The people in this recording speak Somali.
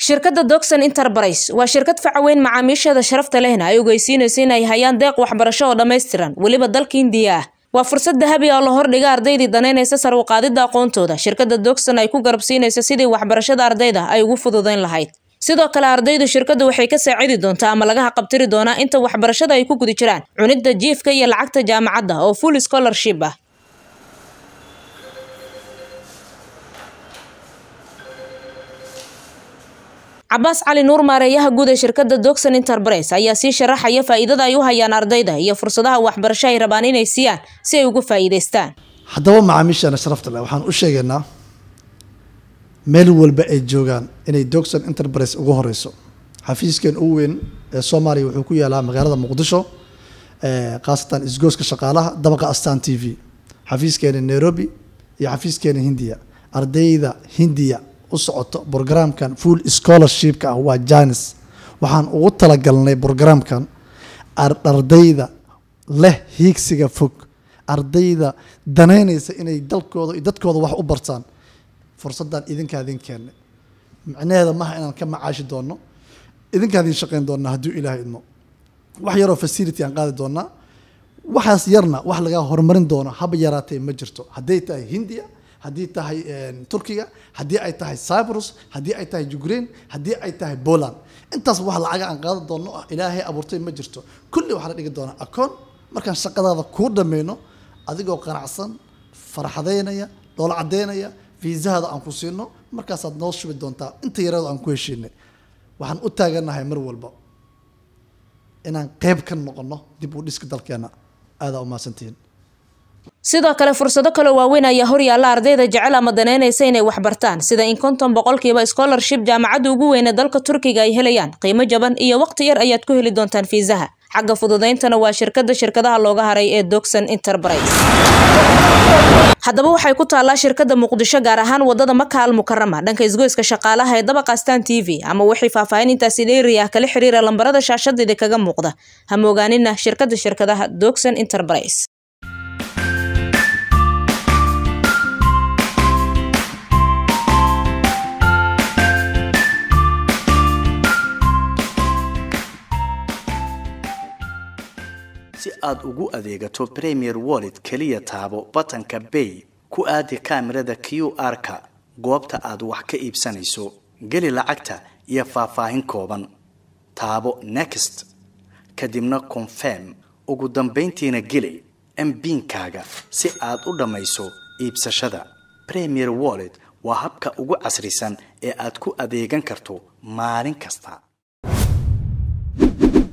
shirkadda Doxon Enterprise waa shirkad facaweyn macaamiisheeda sharafta lehna ay ogeysiinayso in ay hayaan deeq waxbarasho oo dhammaystiran weliba dalka Hindiya ah waa fursad dahabi ah oo la hordhiga ardaydii danaynaysa sar u qaadida aqoontooda shirkadda Doxon ay ku garabsiinayso sidii waxbarashada ardayda ay ugu fududeyn lahayd sidoo kale ardaydu shirkaddu waxay ka saacidi doontaa ama laga haqabtiri doonaa inta waxbarashada ay ku guda jiraan cunidda jiifka iyo lacagta jaamacadda oo full scholarship ah cabaas cali nuur maareeyaha guud ee shirkadda Doxon Enterprise ayaa sii sharaxaya faa'iidada ay u hayaan ardayda iyo fursadaha waxbarasho ay rabaan inay siiyaan si ay ugu faa'iidaystaan haddaba macaamiishaana sharafta leh waxaan u sheegaynaa meel walba ay joogaan inay Doxon Enterprise ugu horeyso xafiiskeen ugu weyn ee Soomaaliya wuxuu ku yaalaa magaalada Muqdisho ee qaasatan isgooska shaqaalaha dabaqa Astaan TV xafiiskeena Nairobi iyo xafiiskeena Hindiya ardayda Hindiya u socoto programkan full scholarshipka ah waa janis waxaan ugu talagalnay programkan ardayda leh hiigsiga fog ardayda danaynaysa inay dalkooda iyo dadkooda wax u bartaan fursaddan idinkaa idin keennay micnaheeda maaha inaan ka macaashi doonno idinkaa idin shaqayn doonnaa hadduu ilaahay idmo wax yaroo facility aan qaadi doonnaa waxaas yarna wax laga horumarin doono haba yaraatee ma jirto hadday tahay hindiya haddii tahay turkiga haddii ay tahay cyprus haddii ay tahay ukraine haddii ay tahay poland intaas wax lacaga aan qaadan doonno ah ilaahay abuurtay ma jirto kulli waxaa la dhigi doonaa akoon markaan shaqadaada kuu dhammayno adigoo qanacsan farxadeynaya dhoola caddeynaya fiisahada aan ku siino markaasaad noo shubi doontaa inta yareedo aan ku heshiinay waxaan u taaganahay mar walba inaan qeyb ka noqono dib u dhiska dalkeena aadaa u mahadsantihiin sidoo kale fursado kale waaweyn ayaa horyaalla ardayda jecel ama danaynaysa inay waxbartaan sida in konton boqolkiiba scholarship jaamacadda ugu weyne dalka turkiga ay helayaan qiimo jaban iyo waqti yar ayaad ku heli doontaan fiisaha xagga fududayntana waa shirkadda shirkadaha looga haray ee Doxon Enterprise haddaba waxay ku taallaa shirkadda muqdisho gaar ahaan wadada maka al mukarama dhanka isgoyska shaqaalaha ee dabaqa astaan t v ama wixii faahfaahin intaasi dheeri ah kala xiriira lambarada shaashadeeda kaga muuqda ha moogaanina shirkadda shirkadaha Doxon Enterprise si aad ugu adeegato premier wallet keliya taabo batanka bay ku aadi kaamirada q r-ka goobta aad wax ka iibsanayso geli lacagta iyo faahfaahin kooban taabo next kadibna confirm ugu dambayntiina geli mbiinkaaga si aad u dhammayso iibsashada premier wallet waa habka ugu casrisan ee aad ku adeegan karto maalin kasta